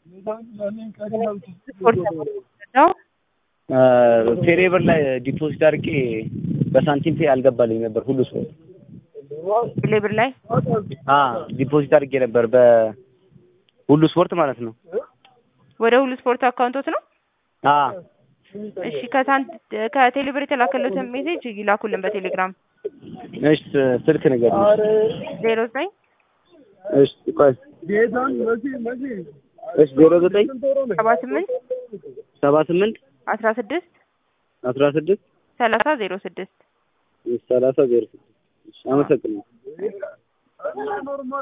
ነው ቴሌብር ላይ ዲፖዚት አድርጌ በሳንቲም ፔ አልገባልኝ ነበር ሁሉ ሰው ሌብር ላይ አ ዲፖዚት አድርጌ ነበር በሁሉ ስፖርት ማለት ነው። ወደ ሁሉ ስፖርት አካውንቶት ነው። አ እሺ ከሳንት ከቴሌብር የተላከለትን ሜሴጅ ይላኩልን በቴሌግራም እሺ ስልክ ነገር ዜሮ ዘጠኝ እሺ ቆይ እሺ ዜሮ ዘጠኝ ሰባ ስምንት ሰባ ስምንት አስራ ስድስት አስራ ስድስት ሰላሳ ዜሮ ስድስት ሰላሳ ዜሮ ስድስት አመሰግናለሁ።